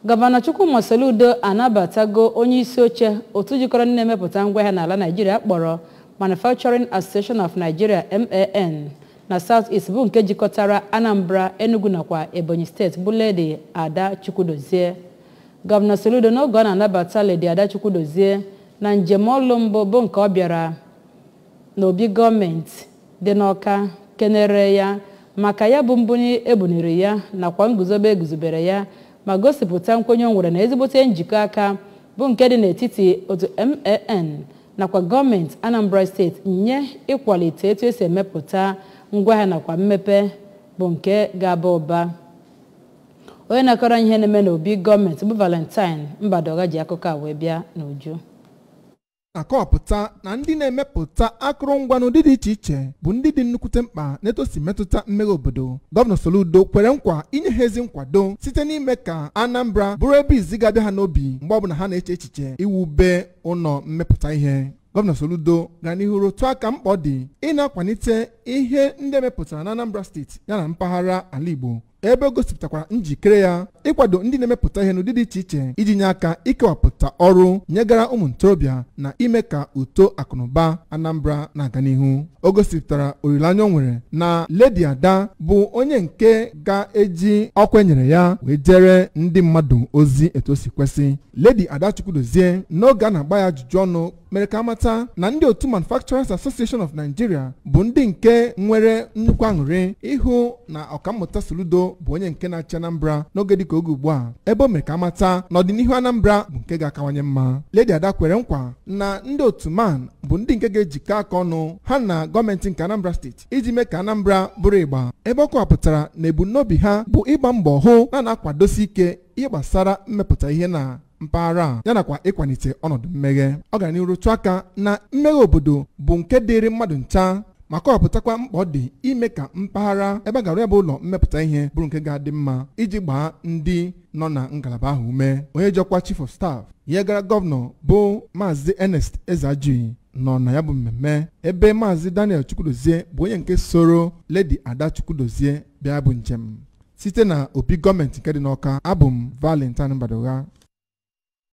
gọvanọ chukwuma soludo anabatago onye isi oche otu jikọrọ ndị na-emepụta ngwaahịa n'ala naijiria kpọrọ manufacturing association of nigeria man na south east bụ nke jikọtara anambra enugu nakwa ebonyi steeti bụ ledi ada chukwudozie gọvanọ soludo n'oge ọ na-anabata ledi ada chukwudozie na njem ọlụ mbụ bụ nke ọ bịara n'obi gọọmenti dị n'ọka kenere ya maka ya bụ mbunye ebuniri ya nakwa nguzobe eguzobere ya ma gosipụta nkwenye o nwere na ezigbote njikọ aka bụ nke dị n'etiti otu man nakwa gọọmenti anambra steeti nye ịkwalite etu esi emepụta ngwaahịa nakwa mmepe bụ nke ga-aba ụba onye na-akọrọ ihe na-eme n'obi gọọmenti bụ valentine mbadoga ji akụkọ a wee bịa n'uju na-akọwapụta na ndị na-emepụta akụrụngwa n'ụdị dị iche iche bụ ndị dị nnukwute mkpa n'etosi metụta mmeghe obodo gọvanọ Soludo kwere nkwa inye ha ezi nkwado site n'ime ka Anambra bụrụ ebe izi ga-abịa ha n'obi mgbe ọbụla ha na-eche echiche iwube ụlọ mmepụta ihe gọvanọ Soludo gara n'ihu rụtụ aka mkpa ọ dị ị na-akwalite ihe ndị emepụtara na Anambra steeti yana mpaghara ala Igbo ebe o gosipụtakwara njikere ya ịkwado ndị na-emepụta ihe n'ụdị dị iche iche iji nye aka ikewapụta ọrụ nyegara ụmụ ntorobịa na ime ka uto akụnụba Anambra na-aga n'ihu o gosipụtara olileanya o nwere na Ledi Ada bụ onye nke ga-eji ọkwa enyere ya wee jere ndị mmadụ ozi etu o si kwesị Ledi Ada Chukwudozie n'oge a na-agba ya ajụjụ ọnụ mere ka amata na ndị otu Manufacturers Association of Nigeria bụ ndị nke nwere nnukwu aṅụrị ịhụ na ọkammụta Soludo bụ onye nke na-achị Anambra n'oge dịka oge ugbu a ebe o mere ka amata na ọdịnihu Anambra bụ nke ga-akawanye mma Ledi Ada kwere nkwa na ndị otu man bụ ndị nke ga-ejikọ aka ọnụ ha na gọọmenti nke Anambra steeti iji mee ka Anambra bụrụ ịgba ebe ọ kọwapụtara na ebumnobi ha bụ ịgba mbọ hụ na na-akwadosi ike ihe gbasara mmepụta ihe na mpaghara a ya nakwa ịkwalite ọnọdụ mmeghe ọ gara n'ihu rụtụ aka na mmeghe obodo bụ nke dịịrị mmadụ ncha ma kọwapụtakwa mkpa ọ dị ime ka mpaghara ebe a gara ya bụ ụlọ mmepụta ihe bụrụ nke ga-adị mma iji gbaa ndị nọ na ngalaba ahụ ume onye jọkwa chief of staff ya gara gọvanọ bụ maazị Ernest Ezeajuyi nọ na ya bụ mmemme ebe maazị Daniel Chukwudozie bụ onye nke soro Ledi Ada Chukwudozie bịa bụ njem site na obi gọọmenti nke dị n'Ọka abụ m Valentine Mbadoga